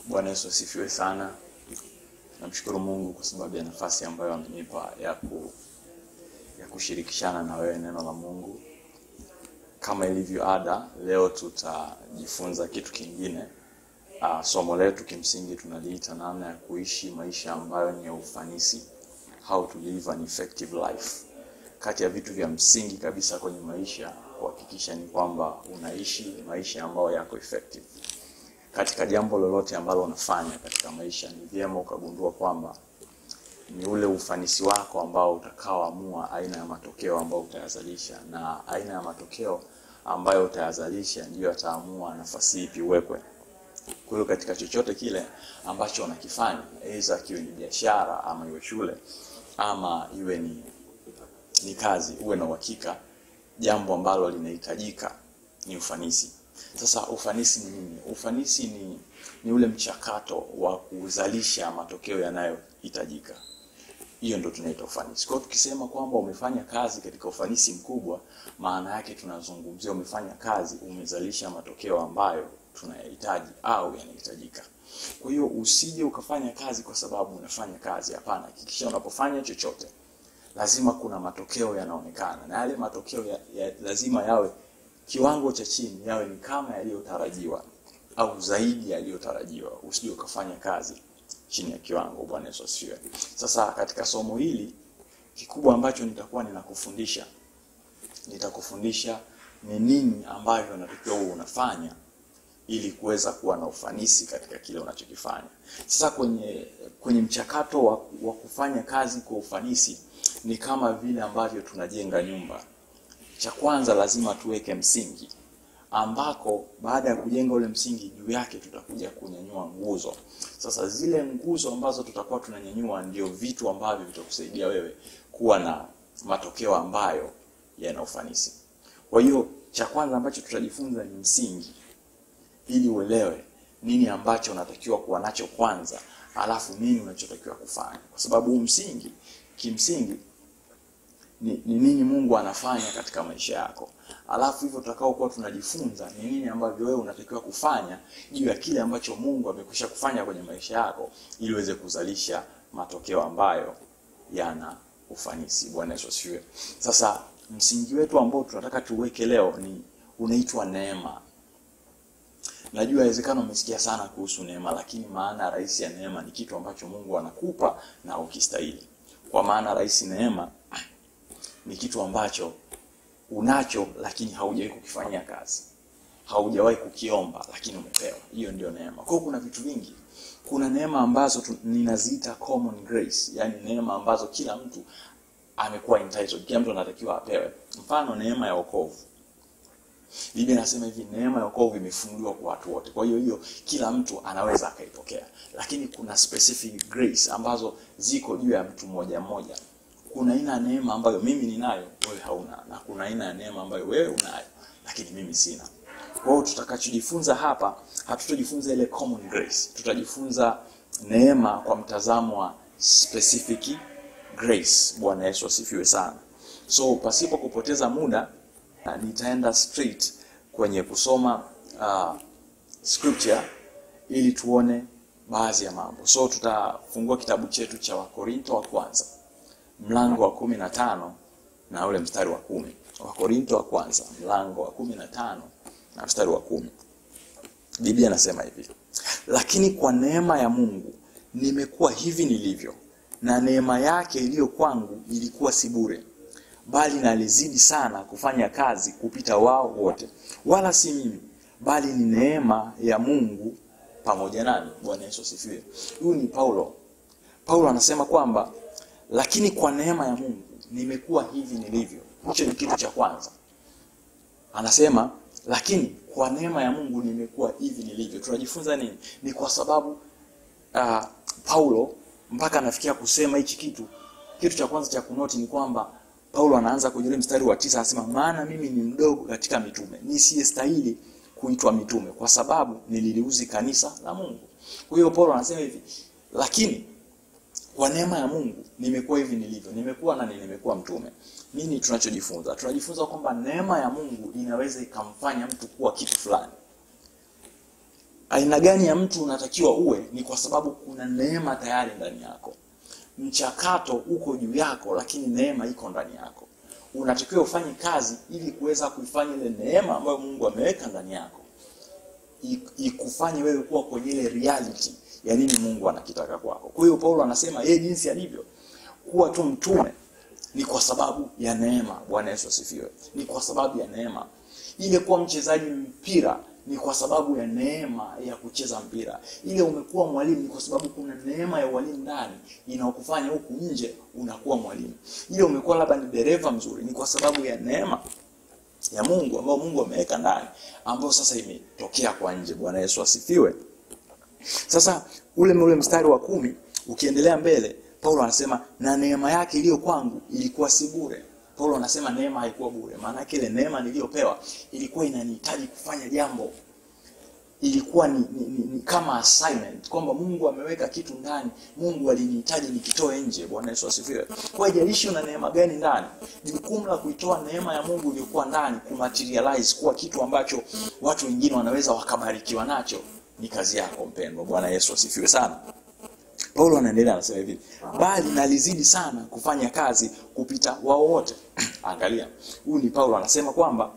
Bwana Yesu asifiwe sana. Namshukuru Mungu kwa sababu ya nafasi ambayo amenipa ya ku, ya kushirikishana na wewe neno la Mungu. Kama ilivyo ada, leo tutajifunza kitu kingine. Uh, somo letu kimsingi tunaliita namna ya kuishi maisha ambayo ni ya ufanisi, how to live an effective life. Kati ya vitu vya msingi kabisa kwenye maisha kuhakikisha ni kwamba unaishi maisha ambayo yako effective katika jambo lolote ambalo unafanya katika maisha, ni vyema ukagundua kwamba ni ule ufanisi wako ambao utakaoamua aina ya matokeo ambayo utayazalisha, na aina ya matokeo ambayo utayazalisha ndiyo yataamua nafasi ipi uwekwe. Kwa hiyo katika chochote kile ambacho unakifanya, aidha kiwe ni biashara ama iwe shule ama iwe ni, ni kazi, uwe na uhakika jambo ambalo linahitajika ni ufanisi. Sasa ufanisi ni nini? Ufanisi ni, ni ule mchakato wa kuzalisha matokeo yanayohitajika. Hiyo ndio tunaita ufanisi. Kwa hiyo tukisema kwamba umefanya kazi katika ufanisi mkubwa, maana yake tunazungumzia umefanya kazi, umezalisha matokeo ambayo tunayahitaji au yanahitajika. Kwa hiyo usije ukafanya kazi kwa sababu unafanya kazi. Hapana, hakikisha unapofanya chochote lazima kuna matokeo yanaonekana, na yale matokeo ya, ya, lazima yawe kiwango cha chini, yawe ni kama yaliyotarajiwa au zaidi yaliyotarajiwa. Usije ukafanya kazi chini ya kiwango. Bwana Yesu asifiwe. Sasa katika somo hili kikubwa ambacho nitakuwa ninakufundisha, nitakufundisha ni nini ambavyo unatakiwa uwe unafanya ili kuweza kuwa na ufanisi katika kile unachokifanya. Sasa kwenye kwenye mchakato wa, wa kufanya kazi kwa ufanisi ni kama vile ambavyo tunajenga nyumba. Cha kwanza lazima tuweke msingi, ambako baada ya kujenga ule msingi, juu yake tutakuja kunyanyua nguzo. Sasa zile nguzo ambazo tutakuwa tunanyanyua ndio vitu ambavyo vitakusaidia wewe kuwa na matokeo ambayo yana ufanisi. Kwa hiyo cha kwanza ambacho tutajifunza ni msingi, ili uelewe nini ambacho unatakiwa kuwa nacho kwanza, alafu nini unachotakiwa kufanya, kwa sababu huu msingi kimsingi ni, ni nini Mungu anafanya katika maisha yako, alafu hivyo tutakao kuwa tunajifunza ni nini ambavyo wewe unatakiwa kufanya juu ya kile ambacho Mungu amekwisha kufanya kwenye maisha yako, ili uweze kuzalisha matokeo ambayo yana ufanisi. Bwana Yesu asifiwe. Sasa msingi wetu ambao tunataka tuweke leo ni unaitwa neema. Najua inawezekana umesikia sana kuhusu neema, lakini maana rahisi ya neema ni kitu ambacho Mungu anakupa na ukistahili. Kwa maana rahisi, neema ni kitu ambacho unacho lakini haujawahi kukifanyia kazi, haujawahi kukiomba lakini umepewa. Hiyo ndio neema. Kwa hiyo kuna vitu vingi. Kuna neema ambazo tu, ninaziita common grace, yani neema ambazo kila mtu amekuwa entitled, kila mtu anatakiwa apewe. Mfano, neema ya wokovu. Biblia inasema hivi, neema ya wokovu imefunguliwa kwa watu wote. Kwa hiyo hiyo kila mtu anaweza akaipokea, lakini kuna specific grace ambazo ziko juu ya mtu mmoja mmoja. Kuna aina ya neema ambayo mimi ninayo, wewe hauna, na kuna aina ya neema ambayo wewe unayo, lakini mimi sina. Kwa hiyo tutakachojifunza hapa, hatutajifunza ile common grace, tutajifunza neema kwa mtazamo wa specific grace. Bwana Yesu asifiwe sana. So pasipo kupoteza muda nitaenda straight kwenye kusoma uh, scripture ili tuone baadhi ya mambo. So tutafungua kitabu chetu cha Wakorinto wa kwanza mlango wa kumi na tano na ule mstari wa kumi. Wakorinto wa kwanza mlango wa kumi na tano na mstari wa kumi. Biblia inasema hivi: lakini kwa neema ya Mungu nimekuwa hivi nilivyo, na neema yake iliyo kwangu ilikuwa si bure bali nalizidi sana kufanya kazi kupita wao wote, wala si mimi, bali ni neema ya Mungu pamoja nami. Bwana Yesu asifiwe. Huyu ni Paulo. Paulo anasema kwamba lakini kwa neema ya Mungu nimekuwa hivi nilivyo. Hicho ni kitu cha kwanza. Anasema lakini kwa neema ya Mungu nimekuwa hivi nilivyo. Tunajifunza nini? Ni kwa sababu uh, Paulo mpaka anafikia kusema hichi kitu, kitu cha kwanza cha kunoti ni kwamba Paulo anaanza kwenye mstari wa tisa anasema, maana mimi ni mdogo katika mitume, nisiyestahili kuitwa mitume, kwa sababu nililiuzi kanisa la Mungu. Kwa hiyo Paulo anasema hivi, lakini kwa neema ya Mungu nimekuwa hivi nilivyo, nimekuwa na nimekuwa mtume. Nini tunachojifunza? Tunajifunza kwamba neema ya Mungu inaweza ikamfanya mtu kuwa kitu fulani. aina gani ya mtu unatakiwa uwe ni kwa sababu kuna neema tayari ndani yako mchakato uko juu yako lakini neema iko ndani yako unatakiwa ufanye kazi ili kuweza kuifanya ile neema ambayo mungu ameweka ndani yako i- ikufanye wewe kuwa kwenye ile reality ya nini mungu anakitaka kwako kwa hiyo paulo anasema yeye jinsi alivyo kuwa tu mtume ni kwa sababu ya neema bwana yesu asifiwe ni kwa sababu ya neema ile kuwa mchezaji mpira ni kwa sababu ya neema ya kucheza mpira ile umekuwa mwalimu ni kwa sababu kuna neema ya ualimu ndani inaokufanya huku nje unakuwa mwalimu ile umekuwa labda ni dereva mzuri ni kwa sababu ya neema ya mungu ambayo mungu ameweka ndani ambayo sasa imetokea kwa nje bwana yesu asifiwe sasa ule ule mstari wa kumi ukiendelea mbele paulo anasema na neema yake iliyo kwangu ilikuwa si bure paulo anasema neema haikuwa bure maanake ile neema niliyopewa ilikuwa inanihitaji kufanya jambo ilikuwa ni, ni, ni, ni kama assignment kwamba mungu ameweka kitu ndani mungu alinihitaji nikitoe nje bwana yesu asifiwe kwa hiyo haijalishi una neema gani ndani jukumu la kuitoa neema ya mungu iliyokuwa ndani kumaterialize kuwa kitu ambacho watu wengine wanaweza wakabarikiwa nacho ni kazi yako mpendwa bwana yesu asifiwe sana paulo anaendelea anasema hivi bali nalizidi sana kufanya kazi kupita wao wote angalia huyu ni paulo anasema kwamba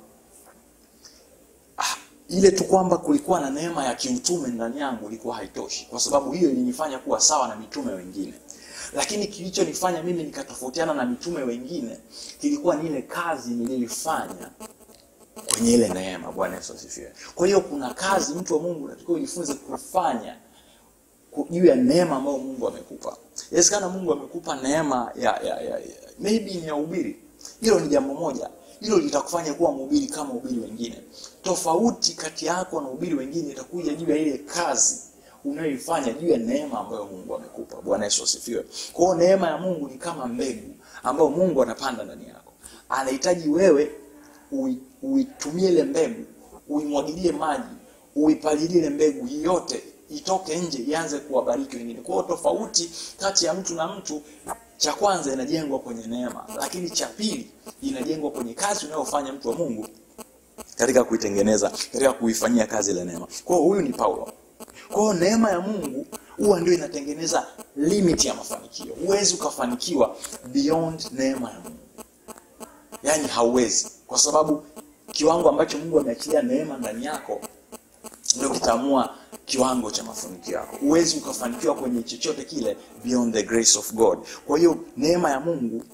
ah, ile tu kwamba kulikuwa na neema ya kiutume ndani yangu ilikuwa haitoshi kwa sababu hiyo ilinifanya kuwa sawa na mitume wengine lakini kilichonifanya mimi nikatofautiana na mitume wengine kilikuwa ni ile kazi niliyoifanya kwenye ile neema bwana yesu asifiwe kwa hiyo kuna kazi mtu wa mungu unatakiwa ujifunze kufanya ku- juu ya neema ambayo mungu amekupa inawezekana mungu amekupa neema ya, ya, ya, ya maybe ni ya ubiri hilo ni jambo moja hilo litakufanya kuwa mhubiri kama ubiri wengine tofauti kati yako na ubiri wengine itakuja juu ya ile kazi unayoifanya juu ya neema ambayo mungu amekupa bwana yesu asifiwe kwa hiyo neema ya mungu ni kama mbegu ambayo mungu anapanda ndani yako anahitaji wewe ui- uitumie ile mbegu uimwagilie maji uipalilie ile mbegu yote itoke nje ianze kuwabariki wengine kwa hiyo tofauti kati ya mtu na mtu cha kwanza inajengwa kwenye neema lakini cha pili inajengwa kwenye kazi unayofanya mtu wa mungu katika kuitengeneza katika kuifanyia kazi ile neema kwa hiyo huyu ni paulo kwa hiyo neema ya mungu huwa ndio inatengeneza limit ya mafanikio huwezi ukafanikiwa beyond neema ya mungu yaani hauwezi kwa sababu kiwango ambacho mungu ameachilia neema ndani yako ndio kitaamua kiwango cha mafanikio yako huwezi ukafanikiwa kwenye chochote kile beyond the grace of god kwa hiyo neema ya mungu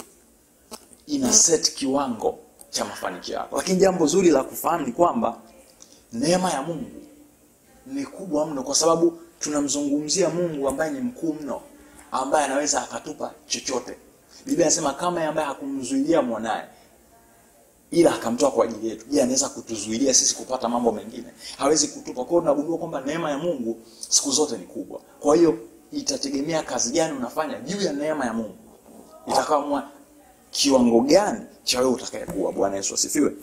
ina set kiwango cha mafanikio yako lakini jambo zuri la kufahamu ni kwamba neema ya mungu ni kubwa mno kwa sababu tunamzungumzia mungu ambaye ni mkuu mno ambaye anaweza akatupa chochote biblia anasema kama yeye ambaye hakumzuilia mwanaye ila akamtoa kwa ajili yetu je anaweza kutuzuilia sisi kupata mambo mengine hawezi kutupa kwa hiyo tunagundua kwamba neema ya mungu siku zote ni kubwa kwa hiyo itategemea kazi gani unafanya juu ya neema ya mungu itakaamua kiwango gani cha wewe utakayekuwa bwana yesu asifiwe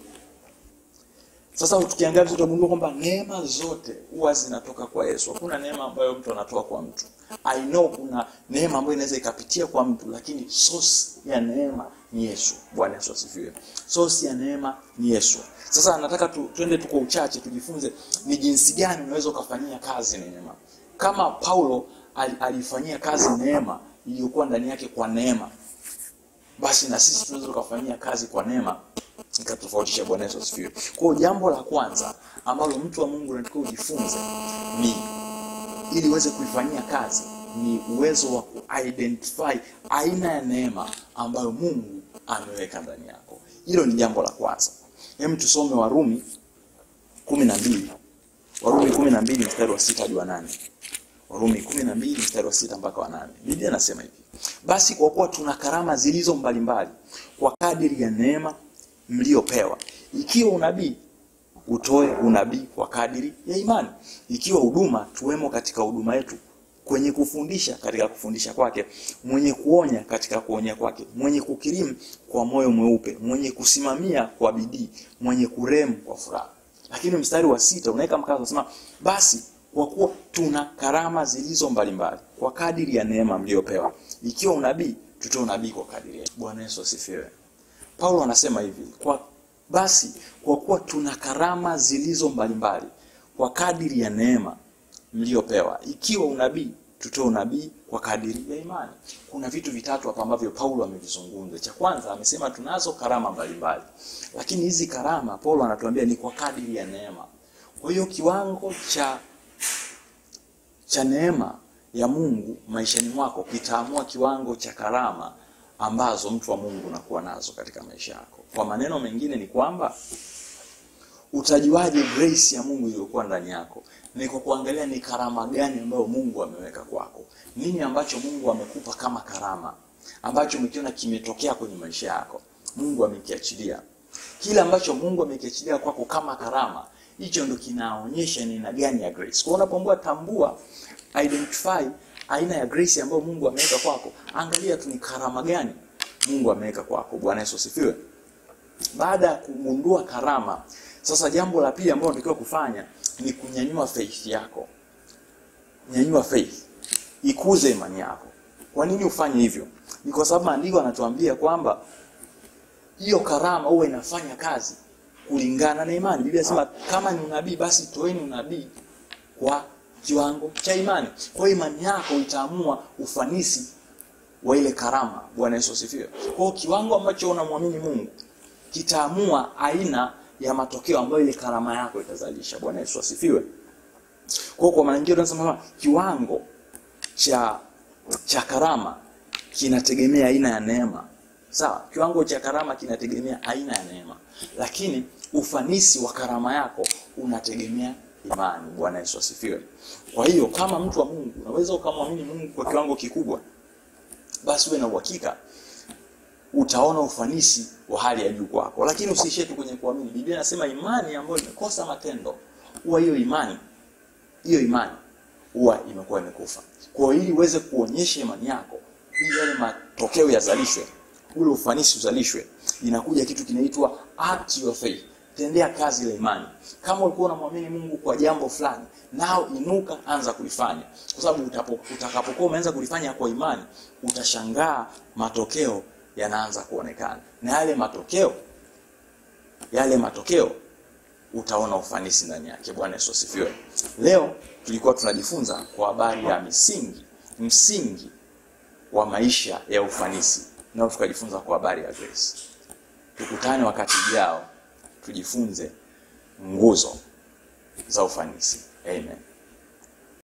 sasa tukiangalia vizuri tutagundua kwamba neema zote huwa zinatoka kwa yesu hakuna neema ambayo mtu anatoa kwa mtu i know kuna neema ambayo inaweza ikapitia kwa mtu lakini source ya neema ni yesu bwana yesu asifiwe source ya neema ni yesu sasa nataka tu, tuende tu kwa uchache tujifunze ni jinsi gani unaweza ukafanyia kazi neema kama paulo al, alifanyia kazi neema iliyokuwa ndani yake kwa neema basi na sisi tunaweza tukafanyia kazi kwa neema ikatofautisha bwana yesu asifiwe kwa hiyo jambo la kwanza ambalo mtu wa mungu unatakiwa ujifunze ni ili uweze kuifanyia kazi ni uwezo wa kuidentify aina ya neema ambayo mungu ameweka ndani yako hilo ni jambo la kwanza hem tusome warumi kumi na mbili warumi kumi na mbili mstari wa sita hadi wa nane warumi kumi na mbili mstari wa sita mpaka wa nane biblia anasema hivi basi kwa kuwa tuna karama zilizo mbalimbali kwa kadiri ya neema mliopewa ikiwa unabii utoe unabii kwa kadiri ya imani ikiwa huduma tuwemo katika huduma yetu kwenye kufundisha katika kufundisha kwake mwenye kuonya katika kuonya kwake mwenye kukirimu kwa moyo mweupe mwenye kusimamia kwa bidii mwenye kuremu kwa furaha lakini mstari wa sita unaweka mkazo unasema basi kwa kuwa tuna karama zilizo mbalimbali kwa kadiri ya neema mliopewa ikiwa unabii tutoe unabii kwa kadiri ya bwana yesu asifiwe paulo anasema hivi kwa basi kwa kuwa tuna karama zilizo mbalimbali kwa kadiri ya neema mliopewa. Ikiwa unabii, tutoe unabii kwa kadiri ya imani. Kuna vitu vitatu hapa ambavyo Paulo amevizungumza. Cha kwanza amesema tunazo karama mbalimbali, lakini hizi karama Paulo anatuambia ni kwa kadiri ya neema. Kwa hiyo kiwango cha cha neema ya Mungu maishani mwako kitaamua kiwango cha karama ambazo mtu wa Mungu unakuwa nazo katika maisha yako. Kwa maneno mengine ni kwamba utajuaje grace ya Mungu iliyokuwa ndani yako? Ni kwa kuangalia ni karama gani ambayo Mungu ameweka kwako. Nini ambacho Mungu amekupa kama karama ambacho umekiona kimetokea kwenye maisha yako, Mungu amekiachilia. Kile ambacho Mungu amekiachilia kwako kama karama, hicho ndo kinaonyesha ni aina gani ya grace. Kwa unapoambua tambua, identify aina ya grace ambayo Mungu ameweka kwako, angalia tu ni karama gani Mungu ameweka kwako. Bwana Yesu asifiwe. Baada ya kugundua karama, sasa jambo la pili ambalo unatakiwa kufanya ni kunyanyua faith yako. Nyanyua faith, ikuze imani yako. Kwa nini ufanye hivyo? Ni kwa sababu maandiko anatuambia kwamba hiyo karama huwa inafanya kazi kulingana na imani. Biblia inasema kama ni unabii, basi toeni unabii kwa kiwango cha imani. Kwa hiyo imani yako itaamua ufanisi wa ile karama. Bwana Yesu asifiwe. Kwa hiyo kiwango ambacho unamwamini Mungu kitaamua aina ya matokeo ambayo ile karama yako itazalisha. Bwana Yesu asifiwe. Kwa hiyo kwa maana nyingine tunasema kiwango cha cha karama kinategemea aina ya neema. Sawa? Kiwango cha karama kinategemea aina ya neema. Lakini ufanisi wa karama yako unategemea imani. Bwana Yesu asifiwe. Kwa hiyo kama mtu wa Mungu unaweza ukamwamini Mungu kwa kiwango kikubwa, basi uwe na uhakika utaona ufanisi wa hali ya juu kwako, lakini usiishie tu kwenye kuamini. Biblia inasema imani ambayo imekosa matendo, huwa hiyo imani hiyo imani huwa imekuwa imekufa. Kwa hiyo ili uweze kuonyesha imani yako, ili yale matokeo yazalishwe, ule ufanisi uzalishwe, inakuja kitu kinaitwa act your faith. Tendea kazi ile imani. Kama ulikuwa unamwamini Mungu kwa jambo fulani, nao inuka, anza kulifanya, kwa sababu utakapokuwa umeanza kulifanya kwa imani, utashangaa matokeo yanaanza kuonekana, na yale matokeo yale matokeo utaona ufanisi ndani yake. Bwana Yesu asifiwe. Leo tulikuwa tunajifunza kwa habari ya misingi msingi wa maisha ya ufanisi, nao tukajifunza kwa habari ya grace. Tukutane wakati ujao tujifunze nguzo za ufanisi. Amen.